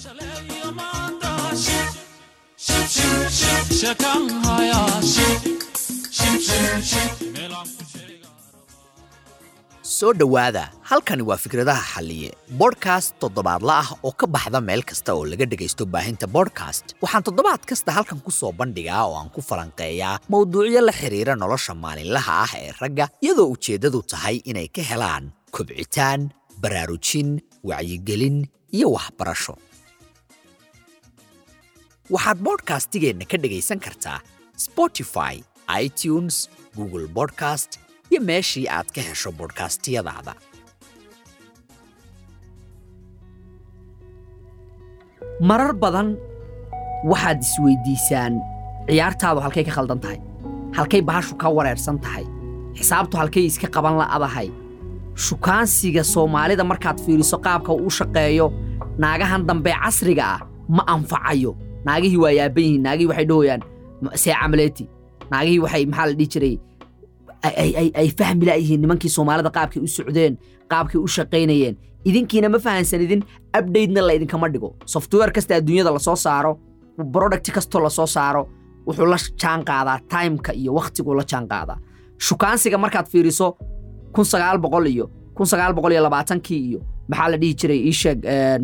soo dhowaada halkani waa fikradaha xalliye bodhkast toddobaadla ah oo ka baxda meel kasta oo laga dhegaysto baahinta bodhkast waxaan toddobaad kasta halkan ku soo bandhigaa oo aan ku falanqeeyaa mowduucyo la xidhiira nolosha maalinlaha ah ee ragga iyadoo ujeeddadu tahay inay ka helaan kobcitaan baraarujin wacyigelin iyo waxbarasho waxaad bodhkastigeenna ka dhegaysan kartaa spotify itunes google bodcast iyo meeshii aad ka hesho bodhkastiyadaada marar badan waxaad isweydiisaan ciyaartaadu halkay ka khaldan tahay halkay bahashu ka wareersan tahay xisaabtu halkay iska qaban la'adahay shukaansiga soomaalida markaad fiiriso qaabka uu u shaqeeyo naagahan dambe casriga ah ma anfacayo naagihii waa yaaban yihiin naagihii waxay dhahoyaan see camaleeti naagihii waxay maxaa la dhihi jiray ay fahmi la'yihiin nimankii soomaalida qaabkay u socdeen qaabkay u shaqaynayeen idinkiina ma fahansanidin abdhatena laydinkama dhigo software kasta adduunyada lasoo saaro product kastoo lasoo saaro wuxuu la jaan qaadaa timeka iyo wakhtiguu la jaan qaadaa shukaansiga markaad fiiriso kun sagaal boqol iyo kun sagaal boqol iyo labaatankii iyo maxaa la dhihi jiray iisheeg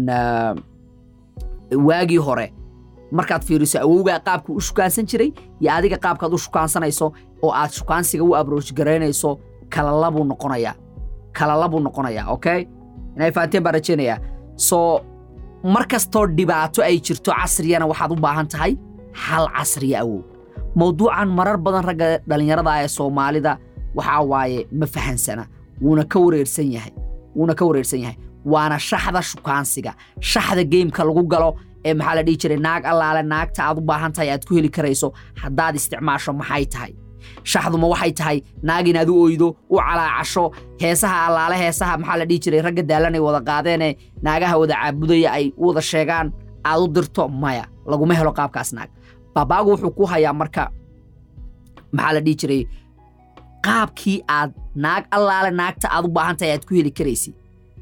waagii hore markaad fiiriso awowgaa qaabkuu u shukaansan jiray iyo adiga qaabkaad u shukaansanayso oo aad shukaansiga u abroach garaynayso kalalabuu noqonayaa kalalabuu noqonayaa okay inay fahanteen baan rajaynayaa soo mar kastoo dhibaato ay jirto casriyana waxaad u baahan tahay hal casriya awow mawduucan marar badan ragga dhallinyarada ah ee soomaalida waxaa waaye ma fahansana wuuna ka wareersan yahay wuuna ka wareersan yahay waana shaxda shukaansiga shaxda geymka lagu galo ee maxaa la dhihi jiray naag allaale naagta aad u baahan tahay aad ku heli karayso haddaad isticmaasho maxay tahay shaxduma waxay tahay naag inaad u oydo u calaacasho heesaha allaale heesaha maxaa la dhihi jiray ragga daalanay wada qaadeenee naagaha wada caabudaya ay u wada sheegaan aad u dirto maya laguma helo qaabkaas naag baabaagu wuxuu ku hayaa marka maxaa la dhihi jiray qaabkii aad naag allaale naagta aad u baahan tahay aad ku heli karaysid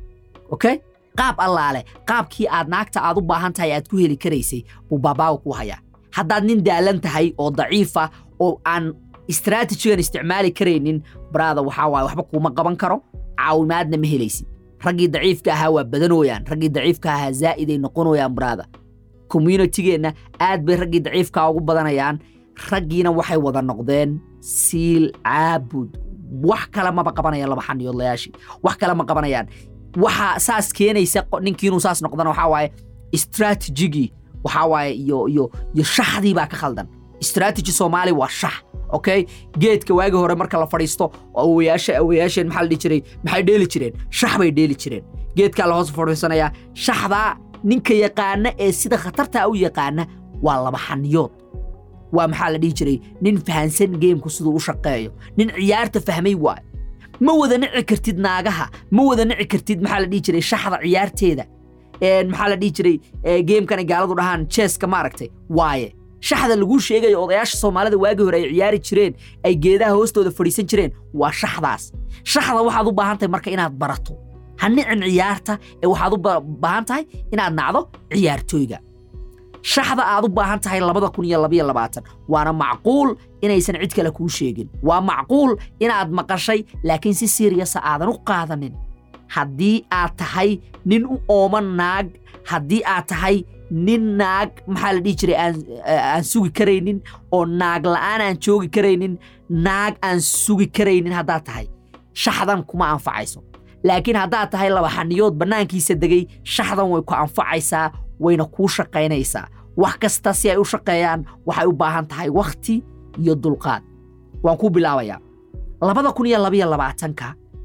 okay qaab allaale qaabkii aad naagta aad u baahan tahay aad ku heli karaysay buu baabaagu ku hayaa haddaad nin daalan tahay oo daciifa oo aan istraatijigan isticmaali karaynin baraada waxaa waaye waxba kuuma qaban karo caawimaadna ma helaysid raggii daciifka ahaa waa badanooyaan raggii daciifka ahaa zaa'iday noqonooyaan baraada communitigeenna aad bay raggii daciifkaa ugu badanayaan raggiina waxay wada noqdeen siil caabud wax kale maba qabanayaan laba xaniyoodlayaashii wax kale ma qabanayaan waxaa saas keenaysa ninkii inuu saas noqdana waxaa waaye istraatijigii waxaa waaye iyo iyo iyo shaxdii baa ka khaldan istraatiji soomaali waa shax okay geedka waagi hore marka la fadhiisto awoyaasha awoyaasheen maxaa la dhihi jiray maxay dheeli jireen shax bay dheeli jireen geedkaa la hoos fadhiisanayaa shaxdaa ninka yaqaana ee sida khatartaa u yaqaana waa laba xaniyood waa maxaa la dhihi jiray nin fahansan geemku siduu u shaqeeyo nin ciyaarta fahmay waayo ma wada nici kartid naagaha ma wada nici kartid maxaa la dhihi jiray shaxda ciyaarteeda maxaa la dhihi jiray geemkan ay gaaladu dhahaan jeeska maaragtay waaye shaxda laguu sheegayo odayaasha soomaalida waagii hore ay ciyaari jireen ay geedaha hoostooda fadhiisan jireen waa shaxdaas shaxda waxaad u baahan tahay marka inaad barato ha nicin ciyaarta ee waxaad u baahan tahay inaad nacdo ciyaartooyga shaxda aad u baahan tahay labada kun iyo labaiyo labaatan waana macquul inaysan cid kale kuu sheegin waa macquul inaad maqashay laakiin si siriyasa aadan u qaadanin haddii aad tahay nin u ooman naag haddii aad tahay nin naag maxaa la dhihi jiray aan sugi karaynin oo naag la'aan aan joogi karaynin naag aan sugi karaynin haddaad tahay shaxdan kuma anfacayso laakiin haddaad tahay laba xaniyood bannaankiisa degay shaxdan way ku anfacaysaa wayna kuu shaqaynaysaa wax kasta si ay u shaqeeyaan waxay u baahan tahay wakhti iyo dulqaad waan kuu bilaabayaa labada kun iyo labaiyo labaatanka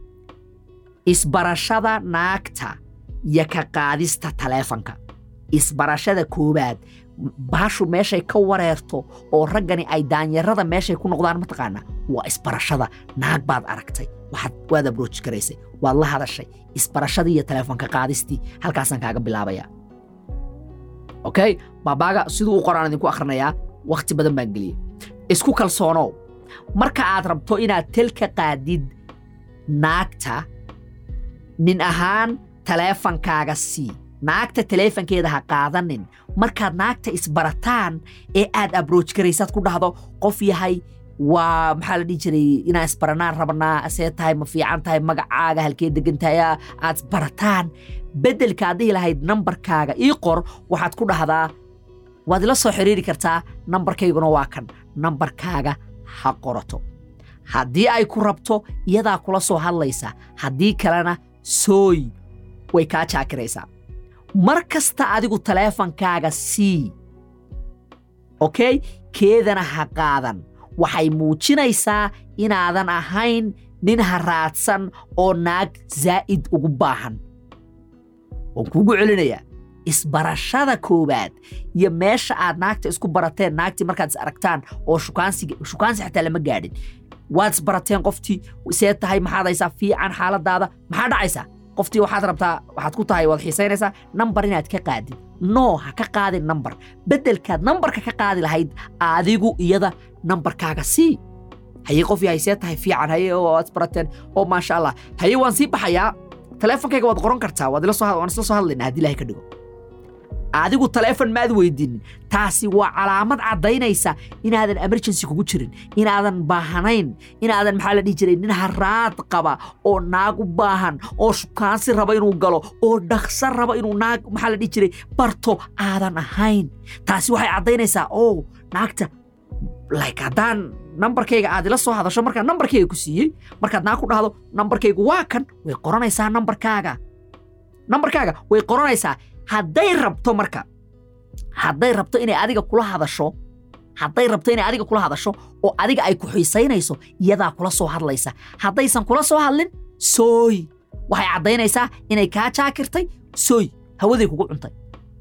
isbarashada naagta iyo ka qaadista taleefanka isbarashada koowaad baashu meeshay ka wareerto oo raggani ay daanyarada meeshay ku noqdaan mataqaanaa waa isbarashada naag baad aragtay waxaad waad abrooj garaysay waad la hadashay isbarashadii iyo taleefonka qaadistii halkaasaan kaaga bilaabayaa okay baabaaga siduu u qoraan idinku akhrinayaa wakhti badan baan geliyey isku kalsoonow marka aad rabto inaad telka qaadid naagta nin ahaan taleefankaaga sii naagta taleefankeeda ha qaadanin markaad naagta isbarataan ee aad abrooj garaysaad ku dhahdo qof yahay waa maxaa la dhihi jiray inaan isbaranaan rabnaa asee tahay ma fiican tahay magacaaga halkee degan tahay aa- aad isbarataan beddelkaad dhihi lahayd nambarkaaga ii qor waxaad ku dhahdaa waad ila soo xiriiri kartaa nambarkayguna waa kan nambarkaaga ha qorato haddii ay ku rabto iyadaa kula soo hadlaysa haddii kalena sooy way kaa jaakiraysaa mar kasta adigu taleefankaaga sii okey keedana ha qaadan waxay muujinaysaa inaadan ahayn nin haraadsan oo naag zaa'id ugu baahan waan kuugu celinayaa isbarashada koowaad iyo meesha aad naagta isku barateen naagtii markaad is aragtaan oo shukaansiga shukaansi xataa lama gaadhin waad isbarateen qoftii see tahay maxaad haysaa fiican xaaladaada maxaa dhacaysaa qoftii waxaad rabtaa waxaad ku tahay waad xiisaynaysaa nambar inaad ka qaadid no ha ka qaadin nambar beddelkaad nambarka ka qaadi lahayd adigu iyada nambarkaaga sii haye qof yahay see tahay fiican haye oo waad isbarateen oo maasha allah haye waan sii baxayaa taleefonkayga waad qoran kartaa waad ila soo had- waan isla soo hadlaynaa haddii ilahay ka dhigo adigu taleefon maad weydiinin taasi waa calaamad caddaynaysa inaadan emergency kugu jirin inaadan baahanayn inaadan maxaa la dhihi jiray nin haraad qaba oo naag u baahan oo shukaansi raba inuu galo oo dhaqso raba inuu naag maxaa la dhihi jiray barto aadan ahayn taasi waxay caddaynaysaa oo naagta like haddaan nambarkayga aad ila soo hadasho markaan nambarkayga ku siiyey markaad naag ku dhahdo nambarkaygu waa kan way qoranaysaa nambarkaaga nambarkaaga way qoranaysaa hadday rabto marka hadday rabto inay adiga kula hadasho hadday rabto inay adiga kula hadasho oo adiga ay ku xiisaynayso iyadaa kula soo hadlaysa haddaysan kula soo hadlin sooy waxay caddaynaysaa inay kaa jaakirtay sooy hawaday kugu cuntay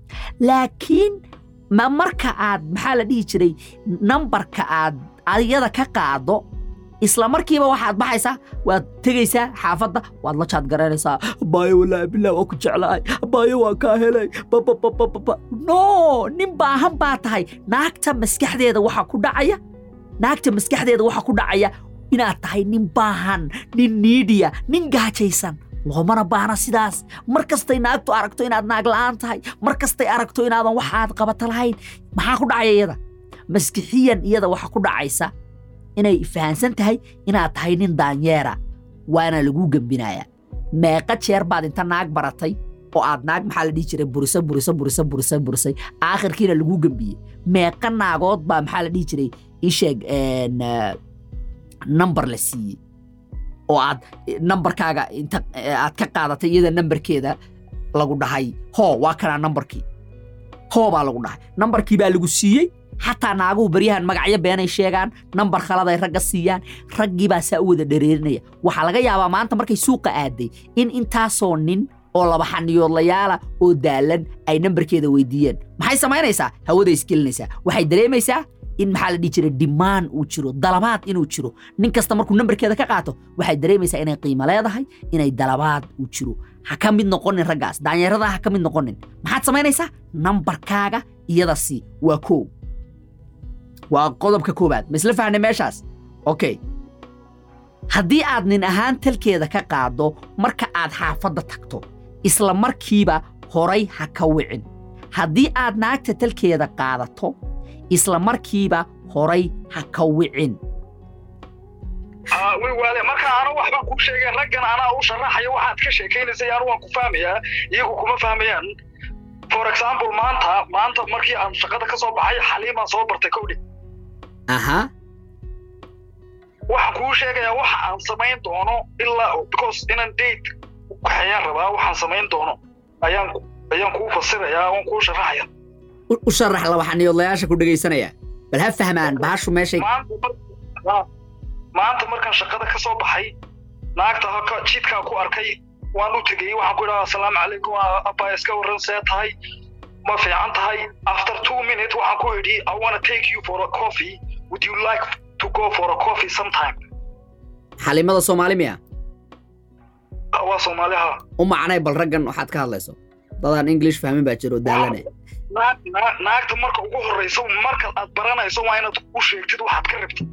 laakiin ma marka aad maxaa la dhihi jiray nambarka aad iyada ka qaado isla markiiba waxaad baxaysaa waad tegaysaa xaafadda waad la jaad garanaysaa baayo walaahi bilah waa ku jeclahay baayo waa kaa helay bababababa no nin baahan baa tahay naagta maskaxdeeda waxa ku dhacaya naagta maskaxdeeda waxa ku dhacaya inaad tahay nin baahan nin niidiya nin gaajaysan loomana baahna sidaas mar kastay naagtu aragto inaad naag la'aan tahay mar kastay aragto inaadan waxaad qabata lahayn maxaa ku dhacaya iyada maskixiyan iyada waxa ku dhacaysa inay fahansan tahay inaad tahay nin daanyeera waana laguu gembinayaa meeqa jeer baad inta naag baratay oo aad naag maxaa la dhihi jiray burisa burisa burisa burisa burisay aakhirkiina laguu gembiyey meeqa naagood baa maxaa la dhihi jiray isheeg nambar la siiyey oo aad nambarkaaga inta aad ka qaadatay iyada nambarkeeda lagu dhahay hoo waa kanaa nambarkii hoo baa lagu dhahay nambarkii baa lagu siiyey xataa naaguhu baryahan magacyo beenay sheegaan nambar khaladay ragga siiyaan raggii baa saa u wada dhereerinaya waxaa laga yaabaa maanta markay suuqa aaday in intaasoo nin oo laba xaniyoodlayaala oo daalan ay nambarkeeda weydiiyeen maxay samaynaysaa hawaday isgelinaysaa waxay dareemaysaa in maxaa la dhihi jiray dhimaan uu jiro dalabaad inuu jiro nin kasta markuu nambarkeeda ka qaato waxay dareemaysaa inay qiimo leedahay inay dalabaad uu jiro ha ka mid noqonin raggaas daanyaradaa ha ka mid noqonin maxaad samaynaysaa nambarkaaga iyada sii waa koow waa qodobka koowaad ma isla fahnay meeshaas okay haddii aad nin ahaan talkeeda ka qaaddo marka aad xaafadda tagto isla markiiba horay ha ka wicin haddii aad naagta talkeeda qaadato isla markiiba horay ha ka wicin way waade marka anu waxbaan kuu sheegay raggan anaa u sharaxaya waxaad ka sheekaynaysay anu waan ku fahmayaa iyagu kuma fahmayaan for example maanta maanta markii aan shaqada ka soo baxay xaliimaan soo bartay kowdhi aha waxaan kuu sheegayaa waxa aan samayn doono ilaa because inaan date waxayaan rabaa waxaan samayn doono ayaan ayaan kuu fasirayaa waan kuu sharaxaya u sharax laba xaniyoodlayaasha ku dhegaysanaya bal ha fahmaan bahashu meeshay maanta markaan shaqada ka soo baxay naagta haka jidkaa ku arkay waan u tegey waxaan ku idhaha asalaamu calaykum abba iska warran see tahay ma fiican tahay after two minutes waxaan ku idhi i wanna take you for a coffee would you like to go for a coffee sometime xalimada soomaali miya waa soomaaliha u macnay bal raggan waxaad ka hadlayso dadaan english fahmin baa jiro daalane naagta marka ugu horrayso marka aad baranayso waa inaad u sheegtid waxaad ka rabtid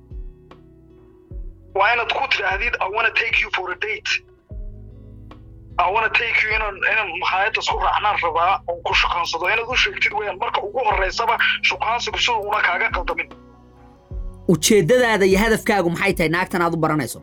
waa inaad ku tidhaahdid i wanna take you for a date I wanna take you inaan inaan makhaayadda isku raacnaan rabaa oon ku shukaansado inaad u sheegtid weyaan marka ugu horeysaba shukaansigu sida una kaaga qaldamin ujeeddadaada iyo hadafkaagu maxay tahay naagtan aad u baranayso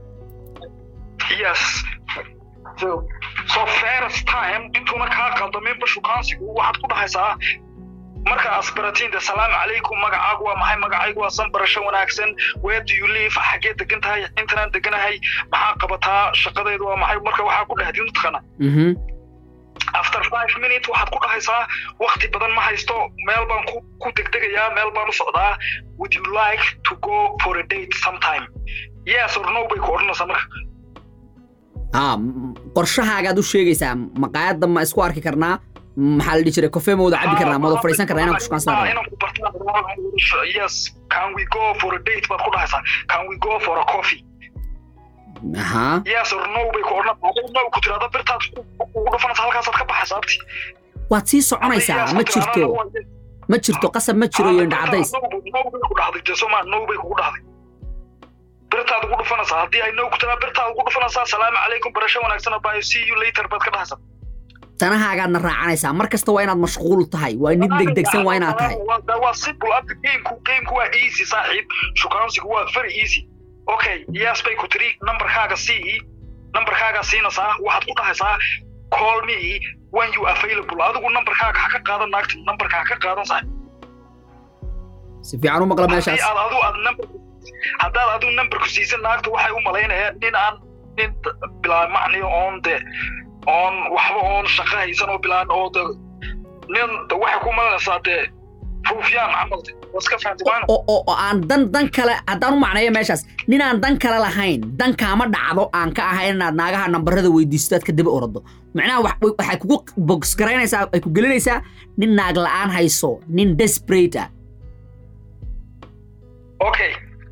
yes so so first time intuuna kaa qaldaminba shukaansigu waxaad ku dhahaysaa marka asbaratiin de salaamu calaykum magacaagu waa maxay magacaygu waa san barasho wanaagsan where do you live xaggee degan tahay intanaan deganahay maxaa qabataa shaqadeedu waa maxay marka waxaa ku dhahdid mataqaana Mhm. after five minutes waxaad ku dhahaysaa wakti badan ma haysto meel baan ku ku degdegayaa meel baan u socdaa would you like to go for a date sometime yes or no bay ku odhanaysaa marka aa m- qorshahaagaad u sheegaysaa maqaayadda ma isku arki karnaa maxaa la dhihi jiray kofee ma wada cabi karnaa ma wada fadhiisan karnaa inaan ku shukaansan Ah, rabaa inaan ku bartaan yes can we go for a date baad ku dhahaysaa can we go for a coffee ahaa yes or no bay ku odhanaysaa Haddii no ku tirahdo birtaad ku- ugu dhufanaysa halkaasaad ka baxaysaa abti waad sii soconaysaa ma jirto ma jirto qasab ma jiro iyo indhacadays no bay ku dhahday de soma no bay kugu dhahday birtaad ugu dhufanaysaa haddii ay no ku tiraa birtaad ugu dhufanaysaa salaamu calaykum barasho wanaagsan bye see you later baad ka dhahaysaa danahaagaadna raacanaysaa mar kasta waa inaad mashquul tahay waa nin degdegsan waa inaad tahay Waa- waa simple abdi gameku gameku waa easy saaxiib shukaansigu waa very easy okay yes bay ku tiri numberkaaga sii numberkaaga siinaysaa waxaad ku dhahaysaa call me when you available adigu numberkaaga ha ka qaadan naagta numberka ha ka qaadan saaxiib si fiican u maqla haddii meeshaas aad adu aad number haddaad adigu numberku siisan naagta waxay u malaynayaan nin aan nin bilaa macni oon de oon waxba oon shaqo haysan oo bilaan oo de nin de waxay ku malaynaysaa de ruufyaan camal de waa iska fahanti maana oo oo oo aan dan dan kale haddaan u macneeyo meeshaas ninaan dan kale lahayn dan kaama dhacdo aan ka ahayn inaad naagaha nambarada weydiisto aad ka daba orado macnaha wax- waxay kugu box garaynaysaa ay ku gelinaysaa nin naag la'aan hayso nin desperate ah okay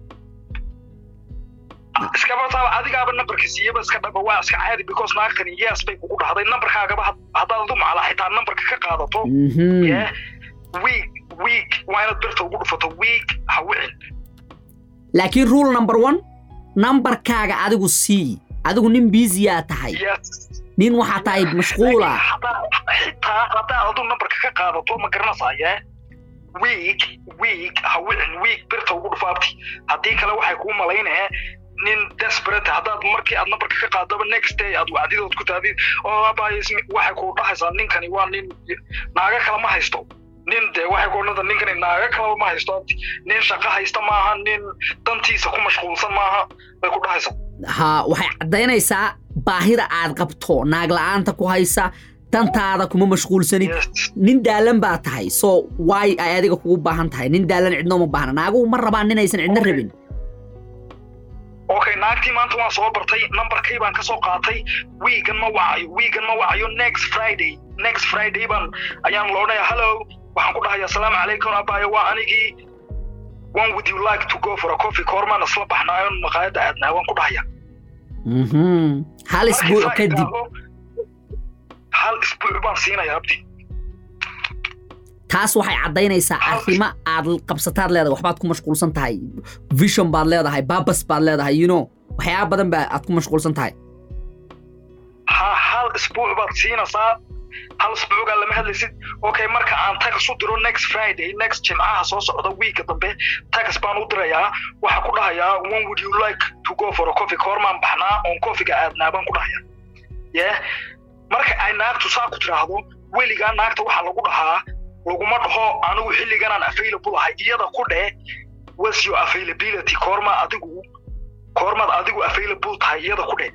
iskaba taaba adigaaba numberka siiyaba iska dhaba waa iska caadi because naagtani yes bay kugu dhahday numberkaagaba had- haddaad adu macala xitaa numberka ka qaadato Mhm. yeah week week waa inaad birta ugu dhufato week ha wicin laakiin rule number one nambarkaaga adigu sii adigu nin biisiyaa tahay yes nin waxaa tahay mashquula xitaa haddaad adu numberka ka qaadato ma garanaysaye week week ha wicin week birta ugu dhufaabti haddii kale waxay kuu malaynaya nin desperate haddaad markii aad numberka ka qaadaba next day aad wacdidood ku taadid oo abay waxay kuu dhahaysaa ninkani waa nin naaga kale ma haysto nin de waxay ku odhanaysaa ninkani naaga kaleba ma haysto abti nin shaqo haysta maaha nin dantiisa ku mashquulsan maaha bay ku dhahaysaa ha waxay caddaynaysaa baahida aad qabto naag la'aanta ku haysa dantaada kuma mashquulsanid yes nin daalan baa tahay so waay ay adiga kugu baahan tahay nin daalan cidno ma baahna naaguhu ma rabaan ninaysan cidna Okay. rabin okay naagtii maanta waan soo bartay numberkay baan kasoo qaatay wiigan ma wacayo wiigan ma wacayo next friday next friday baan ayaan loodhaya hello waxaan ku dhahayaa asalaamu calaykum abaayo waa anigii when would you like to go for a coffee koormaan isla baxnaayo maqaayadda aadnaa waan ku dhahayaa Mhm. hal Markii isbuuc saa kadib idhaahdo, hal isbuuc baan siinayaa abdi taas waxay caddaynaysaa arrimo aad qabsataad leedahay waxbaad ku mashquulsan tahay vision baad leedahay babas baad leedahay you know waxyaaba badan baa aad ku mashquulsan tahay ha hal isbuuc baad siinaysaa hal isbuugaa lama hadlaysid okay marka aan tagas u diro next friday next jimcaha soo socda wiika dambe tagas baan u dirayaa waxaa ku dhahayaa when would you like to go for a coffee koormaan baxnaa oon coffeega aadnaa baan ku dhahayaa yeah marka ay naagtu saa ku tiraahdo weligaa naagta waxaa lagu dhahaa laguma dhaho anigu xilliganaan available ahay iyada ku dheh what's your availability koorma adigu koormaad adigu available tahay iyada ku dheh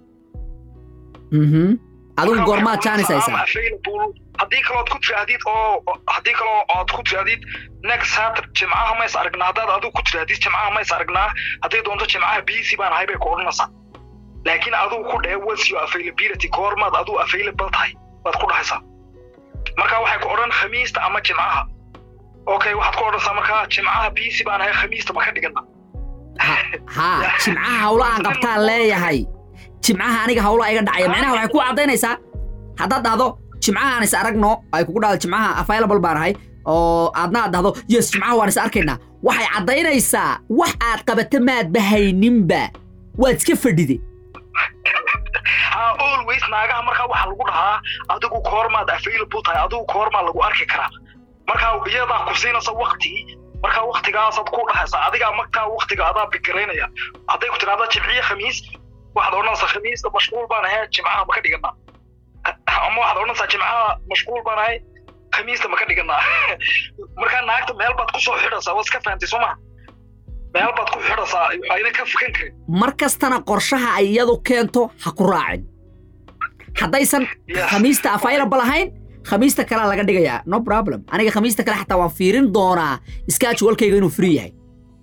Mhm. adigu Marka goormaad waxay jaanisaysaa kuleedahay, "I'm available." haddii kalood ku tirahdid oo haddii kaloo ood ku tirahdid next satur jimcaha mays aragnaa haddaad adigu ku tirahdid jimcaha mays aragnaa haddii doonto jimcaha busy baan ahay bay ku odhanaysaa laakiin adigu ku dheh what's your availability koormaad adigu available tahay baad ku dhahaysaa marka waxay ku odhan khamiista ama jimcaha okay waxaad ku odhanaysaa markaa jimcaha busy baan ahay khamiista ma ka dhigana haa jimcaha hawlo aan qabtaan leeyahay jimcaha aniga hawlo iga dhacaya macnaha waxay ku caddaynaysaa haddaad dhahdo jimcaha aan is aragno ay kugu dhahdo jimcaha available baan ahay oo aadna aad dhahdo yes jimcaha waan is arkaynaa waxay caddaynaysaa wax aad qabata maadba hayninba waad iska fadhide ha always naagaha markaa waxaa lagu dhahaa adigu koormaad available tahay adigu koormaa lagu arki karaa markaa iyadaa ku siinaysa wakti markaa waktigaasaad ku dhahaysa adigaa markaa waktiga adaa bikiraynaya hadday ku tidhahda jimciye khamiis waxaad odhanaysaa khamiista mashquul baan ahay jimcaha ma ka dhiganaa ama waxaad odhanaysaa jimcaha mashquul baan ahay khamiista ma ka dhiganaa markaa naagta meel baad kusoo xidhaysaa waad iska fahantay soo maha meel baad ku xidhaysaa ayna ka fukan karin mar kastana qorshaha ay iyadu keento ha ku raacin haddaysan Yes. khamiista available ahayn khamiista kalea laga dhigayaa no problem aniga khamiista kale xataa waan fiirin doonaa schedulekayga inuu free yahay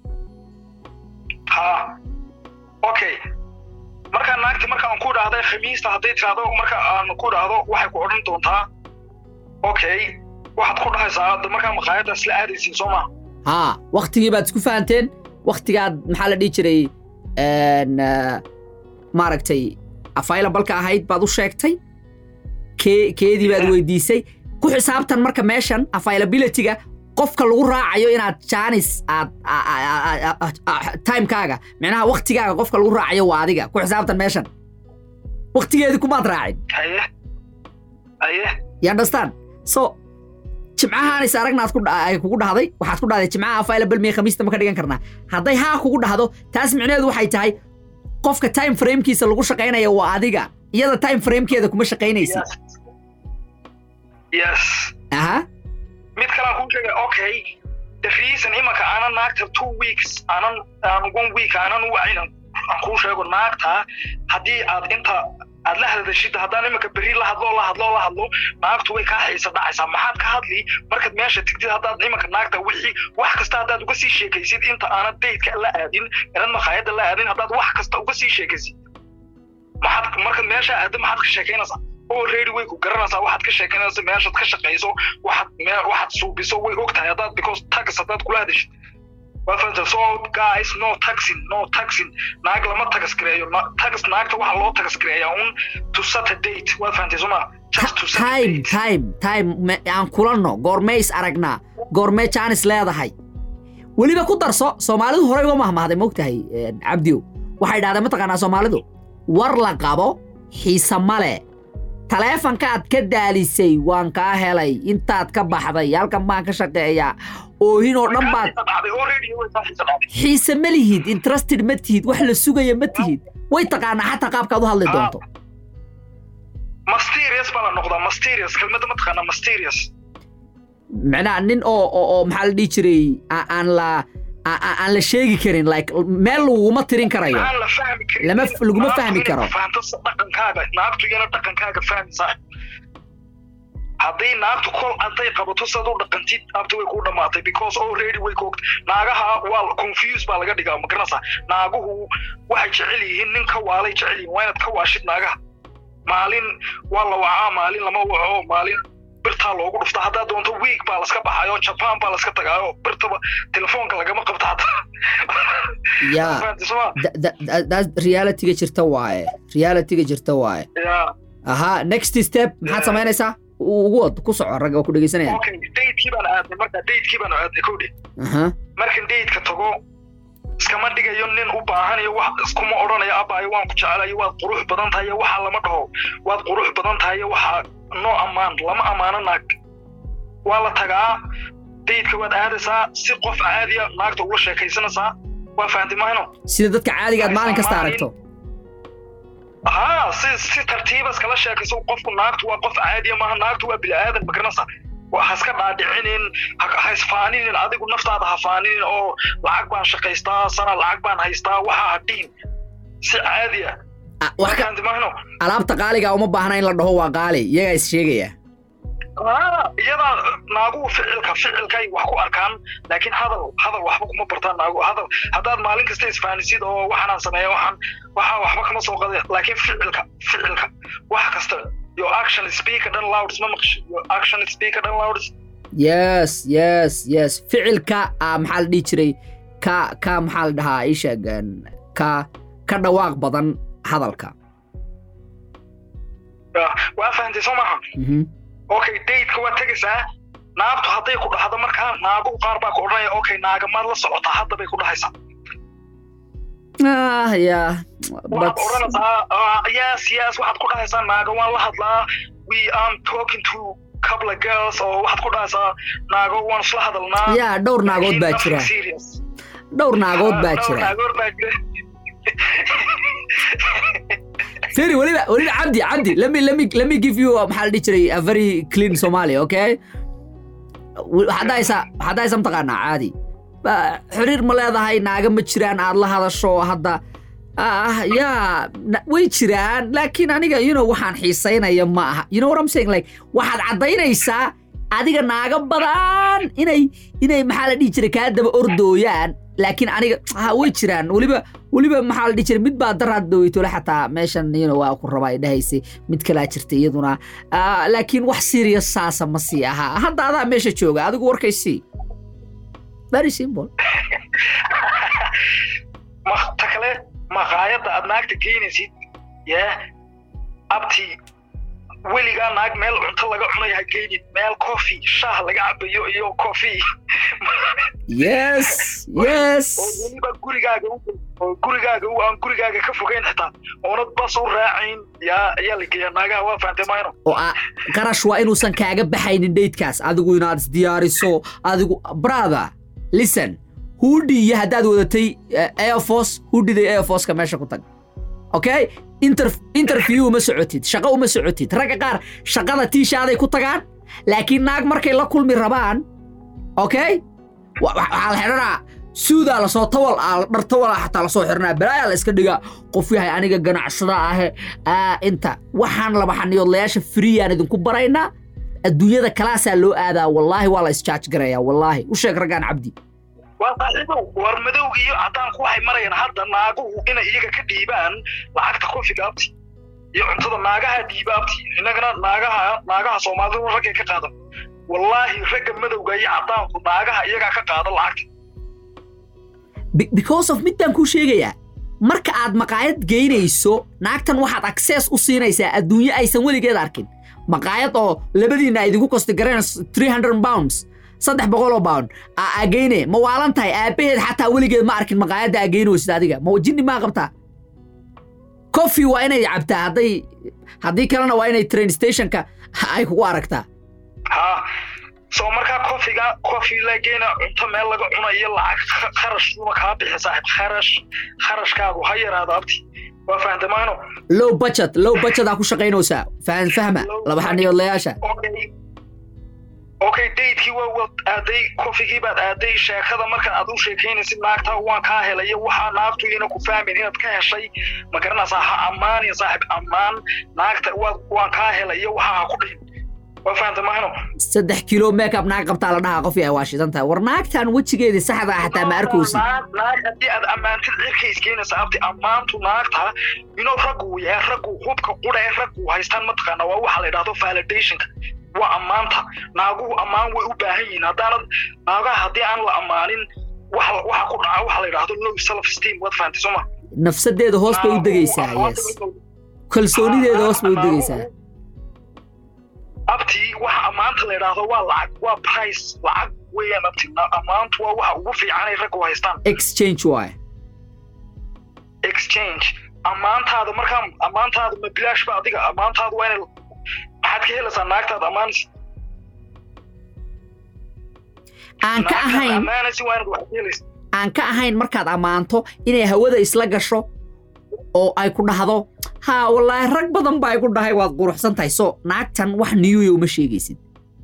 ha okay markaa naagti marka aan ku dhahday khamiista hadday tirahdo marka aan ku dhahdo waxay ku odhan doontaa okay waxaad ku dhahaysaa hadda markaa maqaayadda isla aadaysiin soo maa haa waktigii baad isku fahanteen waktigaad maxaa la dhihi jiray een, eh, maaragtay available-ka ahayd baad u sheegtay kee keedii baad weydiisay ku xisaabtan marka meeshan availability-ga qofka lagu raacayo inaad jaanis aad a- a- a- a- a- a- timekaaga micnaha waktigaaga qofka lagu raacayo waa adiga ku xisaabtan meeshan waktigeedii kumaad raacin haye haye you understand so jimcahaan is aragnaad ku dha- ay kugu dhahday waxaad ku dhahday jimcaha available miya khamiista ma ka dhigan karnaa hadday haa kugu dhahdo taas micnaheedu waxay tahay qofka time framekiisa lagu shaqaynaya waa adiga iyada time framekeeda kuma shaqaynaysid yes yes aha mid kale aan kuu sheegay okay the reason imanka aanan naagta two weeks aanan aan one week aanan u wacinan aan kuu sheego naagta haddii aad inta aad la hadashid haddaan imanka berri la hadlo la hadlo la hadlo naagtu way kaa xiisa dhacaysaa maxaad ka hadli markaad meesha tigtid haddaad imanka naagta wixii wax kasta haddaad uga sii sheekaysid inta aanad daydka la aadin inad maqaayadda la aadin haddaad wax kasta uga sii sheekaysid maxaad markaad meesha aaddo maxaad ka sheekaynaysaa already way ku garanaysaa waxaad ka sheekanaysa meeshaad ka shaqayso waxaad me- waxaad suubiso way og tahay haddaad because tax haddaad kula hadashid waa fahanta so guys no taxing no taxing naag lama tagas gareeyo Na- tax naagta waxaa loo tagas gareeyaa un to set a date waa fahantay soo ma just to set a time date time time me- aan kulanno goormee is aragnaa goormee jaanis leedahay weliba ku darso soomaalidu horey uga mahmahday mogtahay een, cabdiyo waxay dhahdeen mataqaanaa soomaalidu war la qabo xiise male taleefankaad ka daalisay waan kaa helay intaad ka baxday halkan baan ka shaqeeyaa oohin oo dhan baad Xiisa dhacday, already way kaa xiisa dhacday. xiise ma lihid interested ma tihid wax la sugaya ma tihid way taqaanaa xataa qaabkaad u hadli Ah. doonto mysterious baa la noqdaa mysterious kelmadda ma taqaanaa mysterious macnaha nin oo oo oo maxaa la dhihi jiray aa- aan la aa- aa- aan la sheegi karin like meel laguma tirin karayo aan la fahmi karin Lama f- laguma Naagtu fahmi inay karo. fahanto sa- dhaqankaaga naagtu iyana dhaqankaaga fahmaysaa hadday naagtu kol hadday qabato sad u dhaqantid abta way kuu dhammaatay because already way koogtay naagaha waa confuse baa laga dhigaa ma garanaysaa naaguhu waxay jecel yihiin nin ka waalay jecel yihiin waa inaad ka waashid naagaha maalin waa la wacaa maalin lama waco maalin birtaa loogu dhufta haddaa doonto week baa laska baxayo japan baa laska tagaayo birtaba telefoonka lagama qabta hataa ya Fahanti soo ma? realityga jirta waaye realityga jirta waaye Yeah. aha next step maxaad Yeah. samaynaysaa U- ugu wad ku soco ragga waa ku dhegeysanayaan okay datekii baan aadnay marka datekii baan aadnay kowdhi aha markan dateka tago iskama dhigayo nin u baahanayo wax iskuma odhanayo abaayo waan ku jecelayo waad qurux badan tahay waxaa lama dhaho waad qurux badan tahay waxaa noo ammaan lama ammaano naag waa la tagaa daydka waad aadaysaa si qof caadiya naagta ula sheekaysanaysaa waa fahantay mahno sida dadka caadiga aad maalin kasta aragto haa si si tartiiba iskala sheekayso qofku naagtu waa qof caadiya maaha naagtu waa bini'aadan ma garanaysaa waa ha iska dhaadhicinin ha ha isfaaninin adigu naftaada ha faaninin oo lacag baan shaqaystaa sana lacag baan haystaa waxa ha dhihin si caadiya Ah, wax ka markaanti mahno alaabta qaaliga uma baahna in la dhaho waa qaali iyagaa is sheegaya iyadaa naaguhu ficilka ficilkay wax ku arkaan laakiin hadal hadal waxba kuma bartaan naagu hadal haddaad maalin kasta isfaanisid oo waxaanaan sameeya waxaan waxaa waxba kama soo qadaya laakiin ficilka ficilka wax kasta your action speaker dhan louds ma maqshi your action speaker dhan louds yes yes yes ficilka ah, maxaa la dhihi jiray ka ka maxaa la dhahaa ii sheeg een, ka ka dhawaaq badan hadalka waa fahantay soo maaha Mhm. okay dateka waad tegaysaa naagtu hadday ku dhahdo markaa naaguhu qaar baa ku odhanaya okay naaga maad la socotaa hadda bay ku dhahaysaa ah yeah waxaad but odhanaysaa "Ah, yes yes waxaad ku dhahaysaa naaga waan la hadlaa we am talking to couple of girls oo waxaad ku dhahaysaa naago waan isla hadalnaa yeah dhowr naagood baa Nothing jira serious. dhowr naagood baa Dhowr jira naagood baa jira feri weliba weliba cabdi cabdi let me let me let me give you uh, maxaa la dhihi jiray a very clean somali okay waxaad dhahaysaa waxaad dhahaysaa mataqaanaa caadi Ba- xiriir ma leedahay naaga ma jiraan aad la hadasho hadda ah yaa na- way jiraan laakiin aniga you know waxaan xiisaynaya ma aha you know what I'm saying like waxaad caddaynaysaa adiga naaga badan inay inay maxaa la dhihi jiray kaa daba ordooyaan laakiin aniga ha way jiraan weliba weliba maxaa la dhihi jiray mid baa daraad daweytole xataa meeshan you know, waa ku rabaa ay dhahaysay mid kalaa jirta iyaduna Ah, laakiin wax serious saasa ma sii ahaa hadda adaa meesha jooga adigu warkaysii very simple ma ta kale maqaayadda aad naagta geynaysid yee abti weligaa naag meel cunto laga cunayo ha geynid meel coffee shaah laga cabayo iyo coffee yes yes oo weliba gurigaaga u oo gurigaaga u aan gurigaaga ka fogeyn xitaa oonad bas u raacayn yaa ayaa la geeyaa naagaha waa fahantay mayno oo ah, qarash waa inuusan kaaga baxaynin daydkaas adigu inaad isdiyaariso adigu brother listen hudhi iyo haddaad wadatay eh, air force hudhida air forceka meesha ku tag okay Inter, interview uma socotid shaqo uma socotid ragga qaar shaqada tiishaaday ku tagaan laakiin naag markay la kulmi rabaan okay wa- wa- waxaa la xidhanaa suudaa lasoo tawal ah dhar tawal ah xataa lasoo xidhanaa balaayaa la iska dhigaa qof yahay aniga ganacsada ahe aa inta waxaan laba xaniyoodlayaasha friyaan idinku baraynaa adduunyada kalaasaa loo aadaa wallaahi waa la isjaaj garayaa wallaahi u sheeg raggaan cabdi waa saaxiibow war madowga iyo caddaanku waxay marayaan hadda naaguhu inay iyaga ka dhiibaan lacagta kofiga abti iyo cuntada naagaha dhiiba abti innagana naagaha naagaha soomaalidu raggay ka qaadan wallaahi ragga madowga iyo caddaanku naagaha iyagaa ka qaada lacagta Be- because of mid baan kuu sheegayaa marka aad maqaayad geynayso naagtan waxaad access u siinaysaa adduunyo aysan weligeed arkin maqaayad oo labadiinna ay idinku kosti gareen 300 pounds saddex boqoloo pound aa aa geyne ma waalan tahay aabbaheed xataa weligeed ma arkin maqaayadda aa geynaysid adiga ma jinni maa qabtaa coffee waa inay cabtaa hadday haddii kalena waa inay train stationka ay kugu aragtaa ha soo markaa kofiga kofi lageena cunto meel laga cunayo lacag kha- kharash uma kaa bixi saaxiib kharash kharashkaagu ha yaraado abti waa fahantay mayno low budget low budget aa ku shaqaynaysaa fahan fahma laba xaniyoodlayaasha okay okay daydkii waa wad aaday kofigii baad aaday sheekada marka aad u sheekaynaysid naagta waan kaa helay waxaa naagtu ina ku fahmin inaad ka heshay ma garanaysaa ha ammaanin saaxib ammaan naagta waa waan kaa helay waxaa ha ku dhihin waa fahantay mahino saddex kilo makeup naag qabtaa la dhahaa qofii ay waashidan tahay war naagtan wejigeedii saxda ah xataa ma arkaysid naag naag haddii aad ammaantid cirka iskeenaysa abti ammaantu naagta inuu raggu yahay raggu hubka qudha ee raggu haystaan mataqaana waa waxa la yidhahdo validationka waa ammaanta naaguhu ammaan way u baahan yihiin haddaanad naagaha haddii aan la ammaanin waxa waxa ku dhaca waxa la yidhahdo low self esteem waad fahantay soo ma nafsadeeda hoos bay u degaysaa yes kalsoonideeda hoos bay u degaysaa abti waxa ammaanta la yidhaahdo waa lacag waa price lacag weeyaan abti Na- ammaantu waa waxa ugu fiican ay raggu haystaan exchange waay exchange ammaantaada markaa ammaantaada ma bilaash ba adiga ammaantaada waa inay maxaad ka helaysaa naagtaada ammaanaysa aan ka Naagtaada ahayn ammaanaysa waa inaad wax ka helaysa aan ka ahayn markaad ammaanto inay hawada isla gasho oo ay ku dhahdo haa wallaahi rag badan baa igu dhahay waad quruxsan tahay so naagtan wax niyuya uma sheegaysid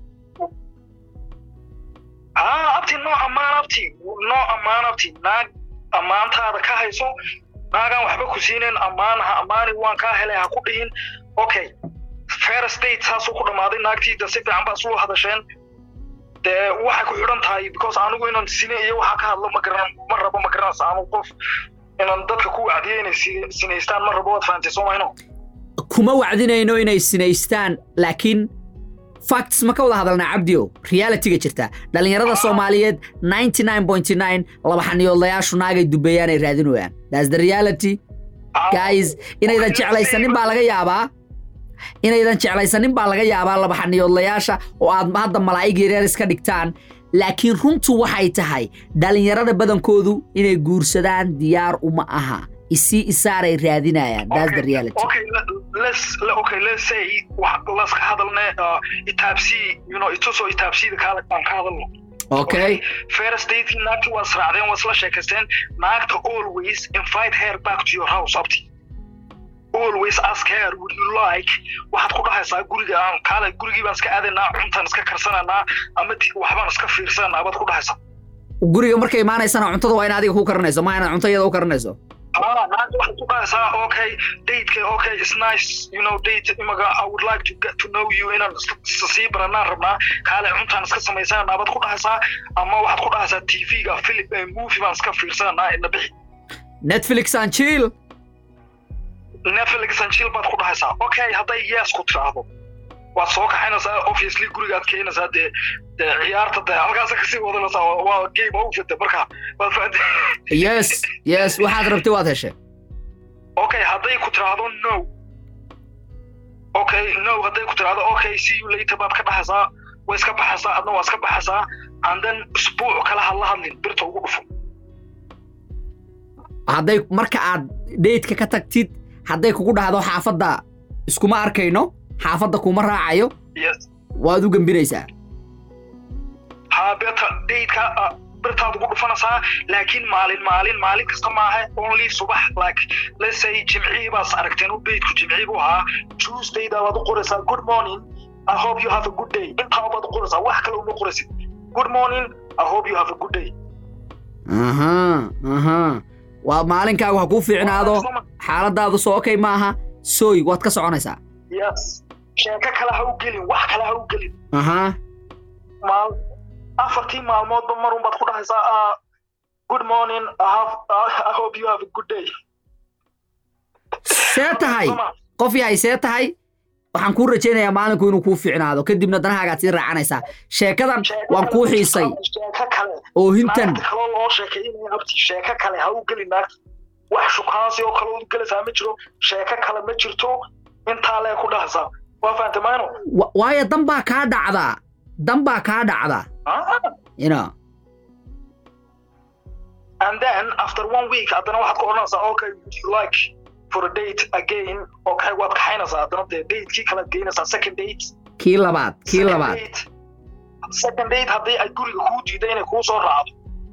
haa abti noo ammaan abti noo ammaan abti naag ammaantaada ka hayso naagaan waxba ku siinayn ammaan ha ammaanin waan kaa helay ha ku dhihin okay fair state saasuu ku dhammaaday naagtiida si fiican baa suu hadasheen dee waxay ku xidhan tahay because anigu inaan sine iyo waxa ka hadlo ma garan ma rabo ma garanaysa anu qof inaan dadka ku wacdiyo inay si- sinaystaan ma rabo waad fahantay soo mahayno kuma wacdinayno inay sinaystaan laakiin facts ma ka wada hadalnaa cabdio realityga jirta dhallinyarada soomaaliyeed 99.9 laba xaniyoodlayaashu naagay dubeeyaan ay raadinayaan that's the reality guys inaydan jeclaysanin baa laga yaabaa inaydan jeclaysanin baa laga yaabaa laba xaniyoodlayaasha oo aad hadda malaa'ig yaryar iska dhigtaan laakiin runtu waxay tahay dhallinyarada badankoodu inay guursadaan diyaar uma aha isii isaaray raadinayaan that's the reality okay le- let's le- okay let's say wax laska hadalne uh, itaabsii you know itusoo itaabsiida kaale aan ka hadalno okay first dating naagti waa israacdeen waa isla sheekaysteen naagta always invite her back to your house abti always ask her would you like waxaad ku dhahaysaa guriga aan kaale gurigii baan iska aadaynaa cuntaan iska karsananaa ama di- waxbaan iska fiirsananaa baad ku dhahaysaa guriga markay imaanaysana cuntada waa in adiga ku karinayso ma inaad cunto iyada u karinayso Ah, naagta waxaad ku dhahaysaa okay dateka okay it's nice you know date imaga i would like to get to know you inaan is- is- sii baranaan rabnaa kaale cuntaan iska samaysananaa baad ku dhahaysaa ama waxaad ku dhahaysaa tv-ga film eh, movie baan iska fiirsananaa ina bixi netflix and chill netflix and chill baad ku dhahaysaa okay hadday yes ku tiraahdo waad soo kaxaynaysaa obviously gurigaad keenaysaa dee dee ciyaarta dee halkaasa kasii wadanaysaa waa- waa game over de marka waad fahanti yes yes waxaad rabtay waad heshay okay hadday ku tiraahdo no okay no hadday ku tiraahdo okay see you later baad ka dhahaysaa way iska baxaysaa adna waa iska baxaysaa and then isbuuc kale ha la hadlin birta ugu dhufo hadday marka aad dheydka ka tagtid hadday kugu dhahdo xaafadda iskuma arkayno xaafadda kuma raacayo yes waad u gembinaysaa haa birta daydka ah, birtaad ugu dhufanaysaa laakiin maalin maalin maalin kasta maaha only subax like let's say jimcihii baas aragteen u daydku jimcihii buu ahaa tuesdayda baad u qoraysaa good morning i hope you have a good day intaa baad u qoraysaa wax kale uma qoraysid good morning i hope you have a good day aha aha waa maalinkaagu ha kuu fiicnaado xaaladaadu soo okay maaha sooy waad ka soconaysaa yes sheeko kale ha u gelin wax kale ha u gelin aha maal afartii maalmoodba marun baad ku dhahaysaa ah, good morning I, have, I hope you have a good day see tahay qof yahay see tahay waxaan kuu rajaynayaa maalinku inuu kuu fiicnaado kadibna danahaagaad sii raacanaysaa sheekadan waan kuu xiisay sheeko kale oohintan naagta kaloo loo sheekeynaya abti sheeko kale ha u gelin naagta wax shukaansi oo kale u gelaysaa ma jiro sheeko kale ma jirto intaa lee ku dhahaysaa waa fahantay mayno wa- waayo dan baa kaa dhacdaa dan baa kaa dhacda Ah. you know and then after one week haddana waxaad ku odhanaysaa okay would you like for a date again okay waad kaxaynaysaa haddana dee datekii kalaad geynaysaa second date kii labaad kii Second labaad date. second date haddii ay guriga kuu diiday inay kuu soo raacdo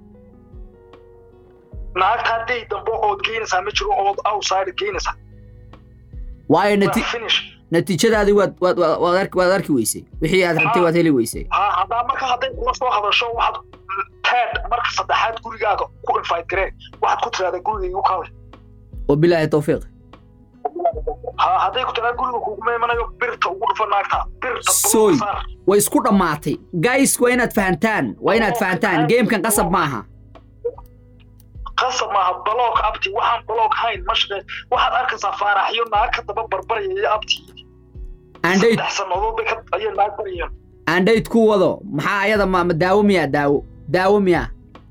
naagtaa date dambe ood geynaysaa ma jiro ood outside geynaysaa waayo waa nati finish natiijadaadii waad waad waad waad arki waad arki weysay wixii aad rabtay waad heli weysay ha haddaa marka hadday kula soo hadasho waxaad third marka saddexaad gurigaaga ku invite gareen waxaad ku tiraahdaa gurigayga u kale wabilaahi tawfiiq ha hadday ku tiraahdaa guriga kuguma imanayo birta ugu dhufa naagta birta Soy. saar way isku dhammaatay guys waa inaad fahantaan waa inaad fahantaan gamekan qasab maaha qasab maaha baloog abti waxaan baloog hayn ma shaqeyn waxaad arkaysaa faaraxyo naag ka daba barbaraya abti aandhayd saddex sannadood bay ka- ayay naag barayeen aandhayd ku wado maxaa ayada ma ma daawo miyaa daawo daawo miyaa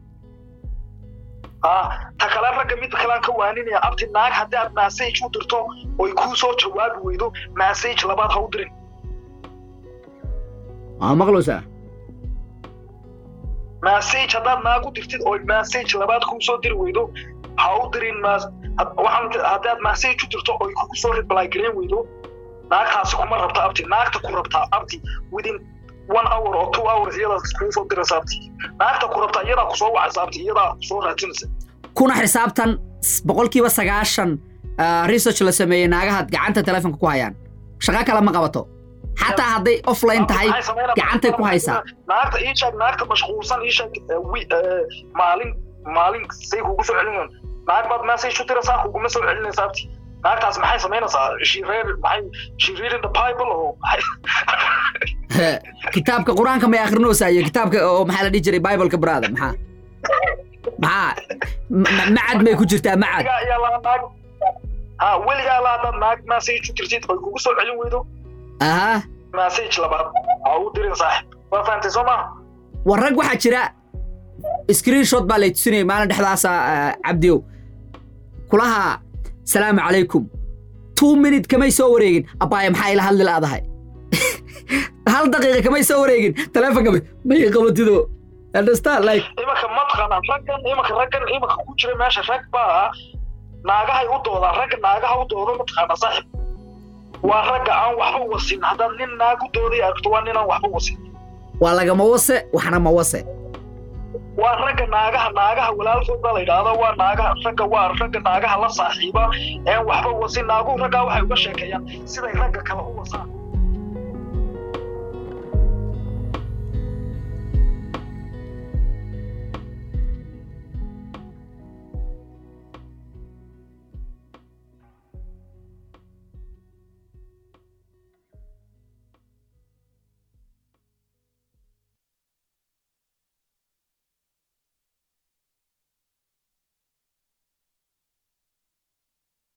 ah ta kale ragga mid kalaan ka waaninaya abti naag haddii aad message u dirto oy kuu soo jawaabi weydo message labaad ha u dirin waa maqlaysaa message haddaad naag u dirtid oy message labaad kuu soo diri weydo ha u dirin mas- had- waxaan haddii aad message u dirto oy kugu soo reply gareyn weydo naagtaasi kuma rabta abti naagta ku rabtaa abti within one hour or two hours iyadaa kuu soo diraysa abti naagta ku rabtaa iyadaa kusoo wacaysa abti iyadaa kusoo raadinaysa kuna xisaabtan s- boqolkiiba sagaashan ah, research la sameeyey naagahaad gacanta telefonka ku hayaan shaqo kale ma qabato xataa hadday offline tahay Maxay sameynaysaa? gacantay ku haysaa naagta ii sheeg naagta mashquulsan ii sheeg eh, wi- eh, maalin maalin say kugu soo celinayaan naag baad message u diraysaa kuguma soo celinaysaa abti naagtaas maxay samaynaysaa she read maxay she reading the bible oo maxay kitaabka qur-aanka may akhrinaysaa iyo kitaabka oo maxaa la dhihi jiray bibleka brother maxaa maxaa ma- ma- macad may ku jirtaa macad weligaa ayaa laa naag ha weligaa laa hadaad naag message u dirtid oy kugu soo celin weydo aha message labaad ha u dirin saaxib waa fahantay soo maha war rag waxaa jira screenshot baa lay tusinayay maalin dhexdaasa ah, cabdiyow kulaha salaamu calaykum two minute kamay soo wareegin abbaaya maxaa ila hadli laadahay hal daqiiqa kamay soo wareegin taleefonka may- may qabatido understand like imanka mataqaanaa raggan imanka raggan imanka ku jira meesha rag baa naagahay u doodaan ragga naagaha u dooda mataqaanaa saaxib waa ragga aan waxba wasin haddaad nin naag u dooday aragto waa ninaan waxba wasin waa lagama wase waxna ma wase waa ragga naagaha naagaha walaalkood baa la yidhaahdaa waa naagaha ragga waa ragga naagaha la saaxiiba een waxba wasin naaguhu raggaa waxay uga sheekeeyaan siday ragga kale u wasaan